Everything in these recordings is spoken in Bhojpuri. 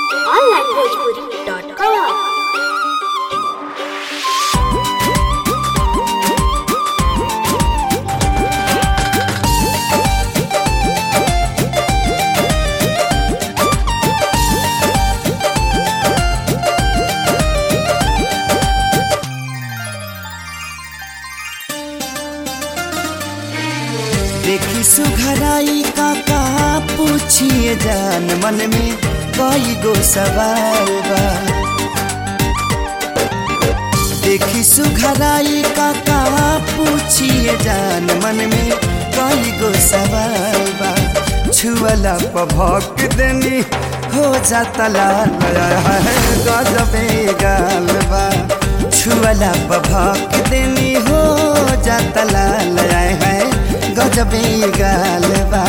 onlinebhojpuri.com देखी सुघराई का का पूछिए जान मन में कई गो सवाल बा देखी सुघराई का का पूछिए जान मन में कई गो सवाल बा छुअला पभक देनी हो जाता लाल है गजबे गाल बा छुअला पभक देनी हो जाता लाल है गजबे गाल बा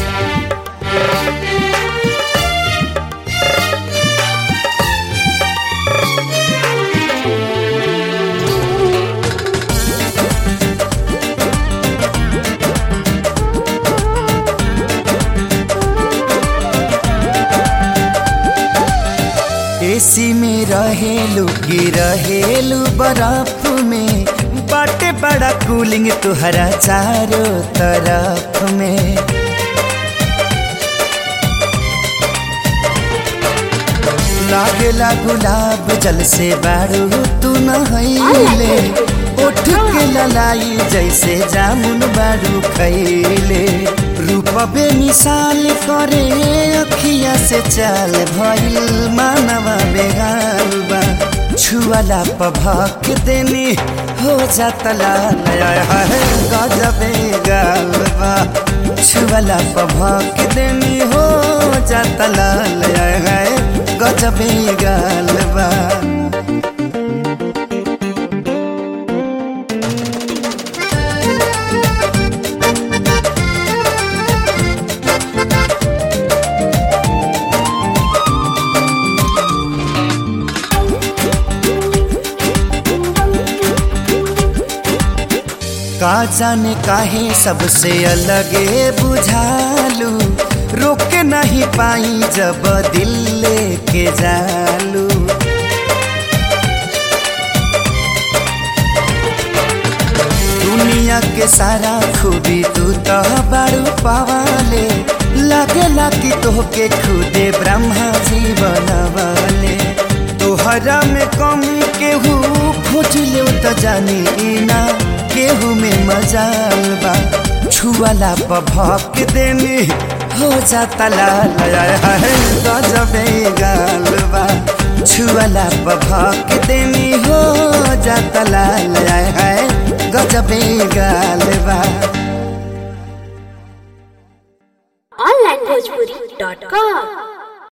एसी में रहेलू की रहेलू बर्फ में बाटे बड़ा कूलिंग तुहरा चारों तरफ में लागेला गुलाब जल से बारू तू नहैले उठ के ललाई जैसे जामुन बारू खैले रूप बे मिसाल करे अखिया से चाल भइल मानवा बेगाल बा छुअला पभक देनी हो जाता लाल है गजबे गाल बा छुअला पभक देनी हो जाता लाल है गजबे गाल बा का जाने काहे सबसे अलगे बुझालू रोक नहीं पाई जब दिल लेके जालू दुनिया के सारा खूबी तू तो बारू पवाले लगेला कि तोहके खुदे ब्रह्मा जी बनवाले तोहरा में कमी केहू खोज ले तो जानी ना केहू में मजाल बा छुअला पभक देनी हो जाता लाल है गजबे गाल बा छुअला पभक देनी हो जाता लाल है गजबे गाल बा onlinebhojpuri.com